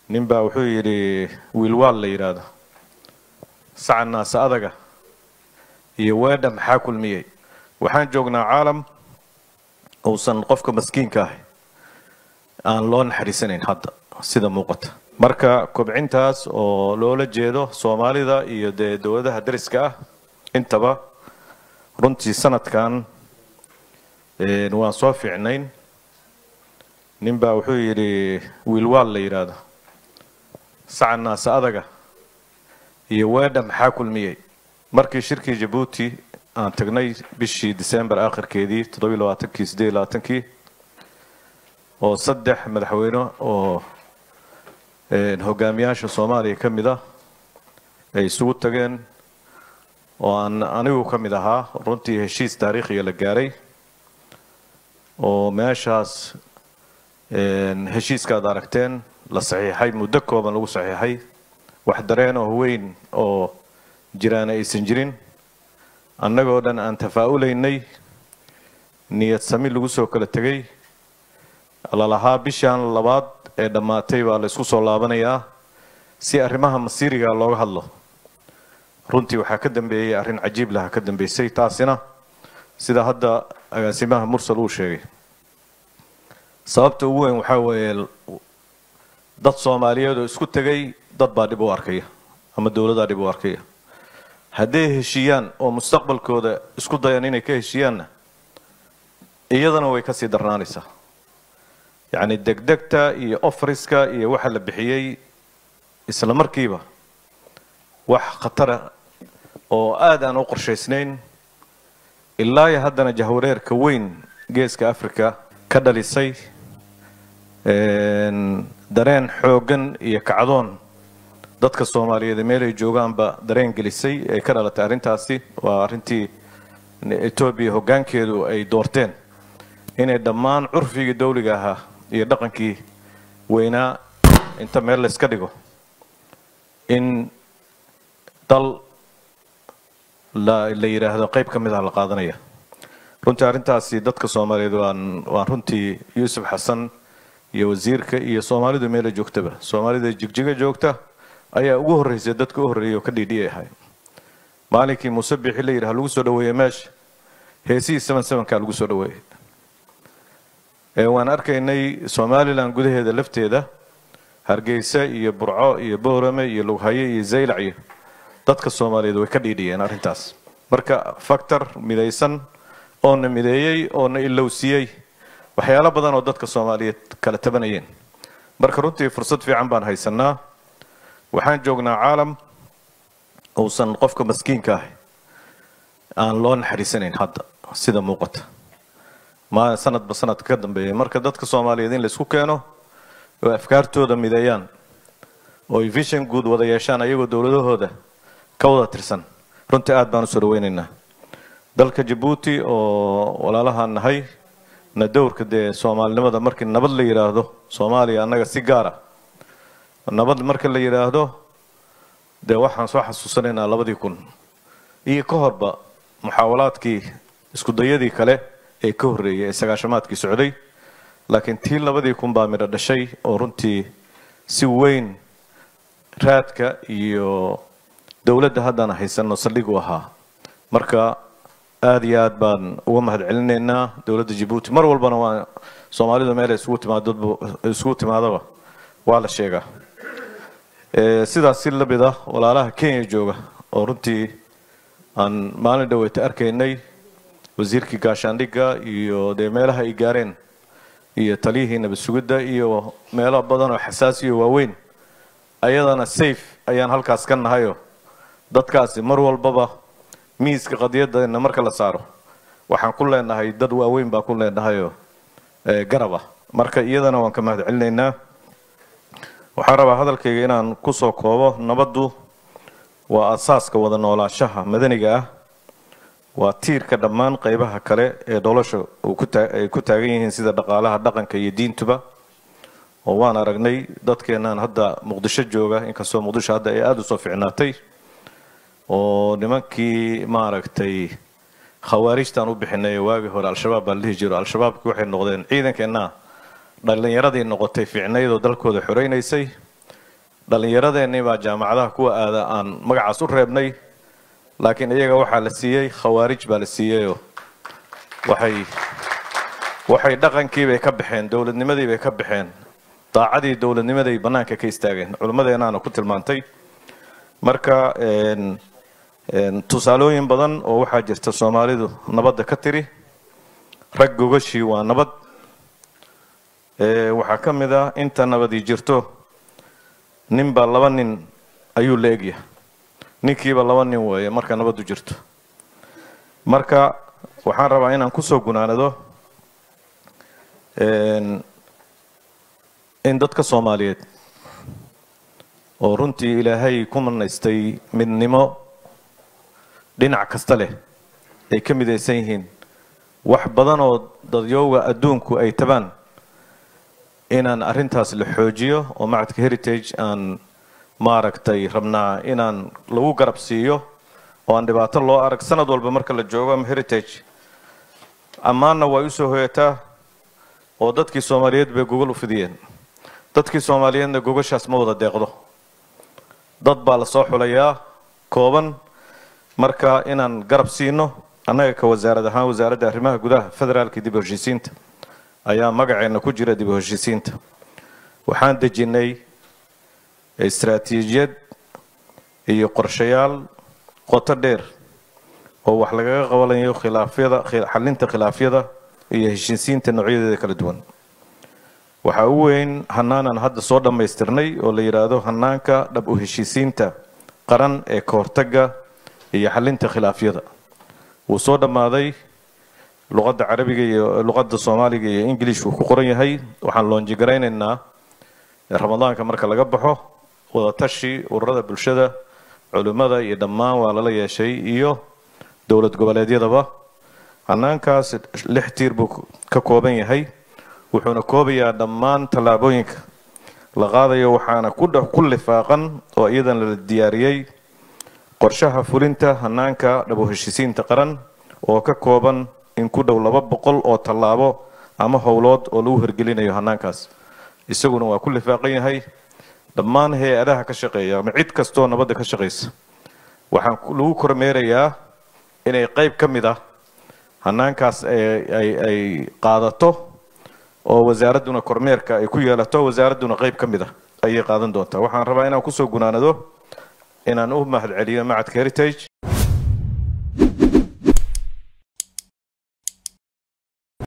nin baa wuxuu yidhi wiilwaal la yidhaahdo saca naase adaga iyo weedha maxaa kulmiyey waxaan joognaa caalam uusan qofka maskiinka ahi aan loo naxariisanayn hadda sida muuqata marka kobcintaas oo loola jeedo soomaalida iyo dee dowladaha dariska ah intaba runtii sanadkan waan soo fiicnayn nin baa wuxuu yidhi wiilwaal la yidhaahdo saca naase adaga iyo weedha maxaa kulmiyey markii shirkii jabuuti aan tagnay bishii december aakhirkeedii toddobiy labaatankii siddeed iyo labaatankii oo saddex madaxweyne oo hogaamiyaasha soomaaliya ka mid ah ay isugu tageen oo aan anigu ka mid ahaa runtii heshiis taariikhiga la gaaray oo meeshaas heshiiskaad aragteen la saxiixay muddo kooban lagu saxiixay wax dareen oo weyn oo jiraana aysan jirin annagoo dhan aan tafaa'ulaynay niyad sami lagu soo kala tegay lalahaa bishaan labaad ee dhammaatay baa la isku soo laabanayaa si arrimaha masiiriga looga hadlo runtii waxaa ka dambeeyey arrin cajiib laha ka dambeysay taasina sida hadda agaasimaha mursal uu sheegay sababta ugu weyn waxaa weeye dad soomaaliyeed oo isku tegay dad baa dhib u arkaya ama dowladaa dhib u arkaya hadday heshiiyaan oo mustaqbalkooda isku dayaan inay ka heshiiyaanna iyadana way kasii darnaanaysaa yacni degdegta iyo ofriska iyo waxa la bixiyey isla markiiba wax khatara oo aada aan u qorshaysnayn ilaa iyo haddana jahwareerka weyn geeska africa ka dhalisay dareen xooggan iyo kacdoon dadka soomaaliyeed meel ay joogaanba dareen gelisay ee ka dhalatay arrintaasi waa arrintii etoobiya hoggaankeedu ay doorteen inay dhammaan curfigii dawliga ahaa iyo dhaqankii weynaa inta meel la yska dhigo in dal la la yidhaahdo qayb ka mid ah la qaadanaya runtii arrintaasi dadka soomaaliyeed waan waan runtii yuusuf xasan iyo wasiirka iyo soomaalidu meela joogtaba soomaalida jigjiga joogta ayaa ugu horreysay dadka u horreeyay oo ka dhiidhiyay ahay maalinkii muuse bixi la yidhaha lagu soo dhaweeyey meesha heesihii seven sevenkaa lagu soo dhaweeyey waan arkaynay somalilan gudaheeda lafteeda hargeysa iyo burco iyo boorame iyo lughaye iyo zaylac iyo dadka soomaaliyeed way ka dhiidhiyeen arrintaas marka factor midaysan oo na mideeyey oo na ilowsiiyey waxyaalo badan oo dadka soomaaliyeed kala tabanayeen marka runtii fursad fiican baan haysanaa waxaan joognaa caalam uusan qofka maskiinka ahi aan loo naxariisanayn hadda sida muuqata ma sanadba sanadka ka dambeeya marka dadka soomaaliyeed in laysku keeno oo afkaartooda mideeyaan oo ay vision guud wada yeeshaan ayagoo dowladahooda ka wada tirsan runtii aad baan usoo dhaweynaynaa dalka jabuuti oo walaalahaan nahay na dowrka dee soomaalinimada markii nabad la yidhaahdo soomaaliya annaga si gaara nabad marka la yidhaahdo dee waxaan soo xasuusanaynaa labadii kun iyo ka horba muxaawalaadkii iskudayadii kale ee ka horreeyay ee sagaashamaadkii socday laakiin tii labadii kun baa midho dhashay oo runtii si weyn raadka iyo dowladda haddana haysanno saldhig u ahaa marka aada iyo aad baan uga mahad celinaynaa dowladda jabuuti mar walbana waa soomaalidu meel ay isugu timaadodba isugu timaadaba waa la sheegaa sidaas si lamid ah walaalaha kenya jooga oo runtii aan maalin dhaweyta arkaynay wasiirkii gaashaandhigga iyo dee meelaha ay gaareen iyo taliyihii nabad sugidda iyo meelo badan oo xasaasiyo waaweyn ayadana safe ayaan halkaas ka nahayo dadkaasi mar walbaba miiska qadiyadana marka la saaro waxaan ku leenahay dad waaweyn baa ku leenahayoo garab ah marka iyadana waan ka mahad celinaynaa waxaan rabaa hadalkayga inaan kusoo koobo nabaddu waa asaaska wada noolaashaha madaniga ah waa tiirka dhammaan qaybaha kale ee nolosha ay ku taagan yihiin sida dhaqaalaha dhaqanka iyo diintuba oo waan aragnay dadkeennan hadda muqdisho jooga inkastoo muqdisho hadda ay aada u soo ficnaatay oo nimankii maaragtay khawaarijtaan u bixinay waagii hore al-shabaab baa la dhihi jiro al-shabaabkii waxay noqdeen ciidankeenna dhallinyaradii noqotay ficnayd oo dalkooda xoreynaysay dhallinyaradeenii baa jaamacadaha kuwa aada aan magacaas u reebnay laakiin iyaga waxaa la siiyey khawaarij baa la siiyeyoo waxay waxay dhaqankiibay ka baxeen dowladnimadiibay ka baxeen daacadii dowladnimaday bannaanka ka istaageen culimmadeenaana ku tilmaantay marka tusaalooyin badan oo waxaa jirta soomaalidu nabadda ka tiri rag gogashii waa nabad waxaa ka mid ah inta nabadii jirto ninba laba nin ayuu la egyahay ninkiiba laba nin weeye marka nabaddu jirto marka waxaan rabaa inaan kusoo gunaanado in dadka soomaaliyeed oo runtii ilaahay ku manaystay midnimo dhinac kasta leh ay ka midaysan yihiin wax badan oo dadyooga adduunku ay tabaan inaan arrintaas la xoojiyo oo macadka heritage aan maaragtay rabnaa inaan lagu garab siiyo oo aan dhibaato loo arag sanad walba marka la joogo ama heritage ammaanna way usoo hoyataa oo dadkii soomaaliyeed bay gogol u fidiyeen dadkii soomaaliyeedna gogashaas ma wada deeqdo dad baa la soo xulayaa kooban marka inaan garab siino annaga ka wasaarad ahaan wasaaradda arrimaha gudaha federaalka dib u heshiisiinta ayaa magaceenna ku jira dib u heshiisiinta waxaan dejinnay istaraatiijiyad iyo qorshayaal qoto dheer oo wax lagaga qabanayo khilaafyada xalinta khilaafyada iyo heshiisiinta noocyadeeda kala duwan waxaa u weyn hanaanaan hadda soo dhammaystirnay oo la yidhaahdo hanaanka dhab u heshiisiinta qaran ee ka hortagga iyo xalinta khilaafyada wuu soo dhammaaday luqadda carabiga iyo luqadda soomaaliga iyo ingiliishku ku qoran yahay waxaan loonjigaraynaynaa ramadaanka marka laga baxo wadatashi ururada bulshada culimmada iyo dhammaan waa lala yeeshay iyo dowlad goboleedyadaba hanaankaas lix tiir buu ka kooban yahay wuxuuna koobayaa dhammaan tallaabooyinka la qaadayo waxaana ku lifaaqan oo iyadan la diyaariyey qorshaha fulinta hanaanka dhabo heshiisiinta qaran oo ka kooban in ku dhow laba boqol oo tallaabo ama howlood oo lagu hirgelinayo hanaankaas isaguna waa ku lifaaqan yahay dhammaan hay-adaha ka shaqeeya ama cid kastoo nabadda ka shaqaysa waxaan lagu kormeerayaa inay qayb ka mid ah hanaankaas ay qaadato oo wasaaradduna kormeerka ay ku yeelato wasaaradduna qayb ka mid ah ayay qaadan doontaa waxaan rabaa inaan kusoo gunaanado inaan u mahad celiyo macadka heritage